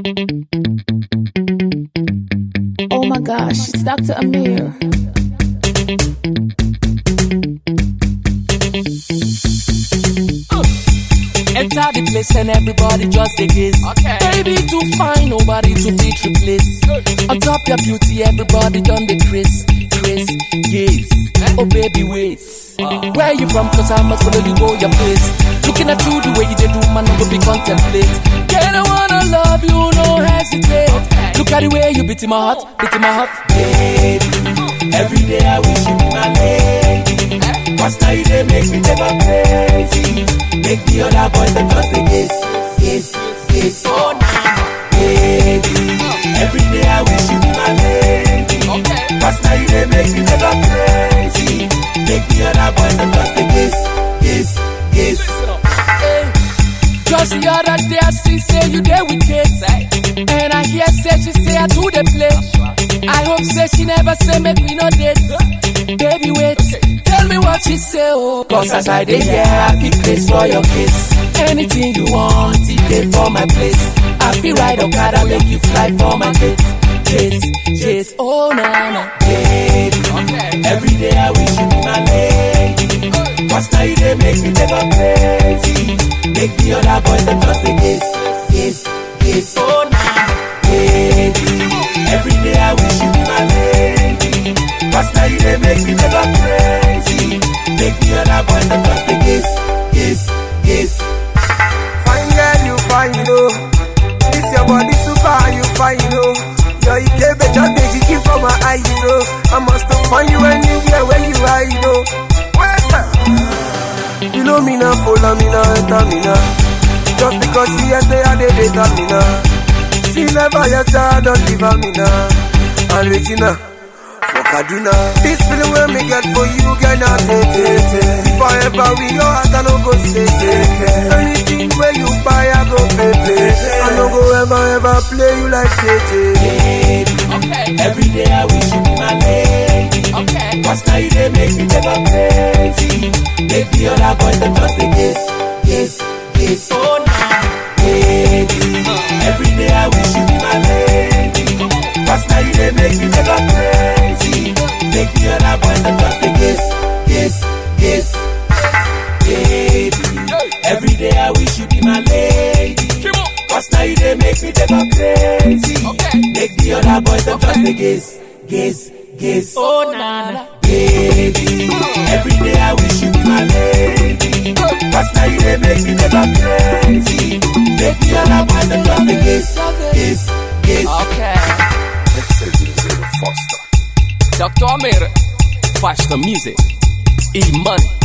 Oh my gosh, it's Dr. Amir. Enter the place and everybody just a gaze. Okay. Baby too fine, nobody to fit replace. On top your beauty, everybody done the Chris, Chris, gaze. Oh baby, wait. Where you from? Cause I must follow you go your place. Looking at you the way you did do, man, I go be contemplate. Girl, I wanna love you, no hesitate. Look at the way you beat in my heart, beat in my heart. Baby, every day I wish you be my lady. Cause now you they make me never crazy. Make the other boys them just the kiss, kiss, kiss. Oh, nah. Baby, every day I wish you be my lady. Okay. Cause now you they make me never crazy. Make the other boys them just the kiss, kiss, kiss. Hey. Just the other day I see say you there with kids. And I hear say she say I do the play. I hope say she never say make me no date. Baby wait, tell me what she say oh. Cause as I dey here, I feel place for your kiss. Anything you want, it dey for my place. I feel ride Okada make you fly for my date. Chase, chase, oh na na. Baby, every day I wish you be my lady. Cause now you they make me never crazy. Make the other boys them just a kiss, kiss, kiss. Oh, nah. Baby, every day I wish you be my lady. Cause now you they make me never crazy. Make the other boys them just a kiss, kiss, kiss. Fine girl, you fine, you know. This your body super, you fine, you know. Your Ikebe just dey jiggy from my eye, you know. I must have find you anywhere where you are, you know. Where's that? You know me now, follow me now, enter me now. Just because she has say I did it, me now. She never yet say I don't leave her, me now. And Regina. For Kaduna, this feeling when me get for you, girl, not take it. If I ever we go out, I no go say it. Anything where you buy, I go pay pay. I no go ever ever play you like KJ. Baby, Okay. every day I wish you be my lady. Okay. Cause now you they make me never crazy. Make the other boys them just a kiss, kiss, kiss. Oh, nah. Baby, every day I wish you be my lady. Cause now you they make me never crazy. Make the other boys them just a kiss, kiss, kiss. Baby, every day I wish you be my lady. Keep on. Cause now you they make me never crazy. Okay. Make the other boys them just a kiss, kiss, kiss. Oh na na. Baby, every day I wish you be my lady. Cause now you they make me never crazy. Make the other boys them just a kiss, kiss, kiss. Okay. Dr. Amir. Faster music. E money.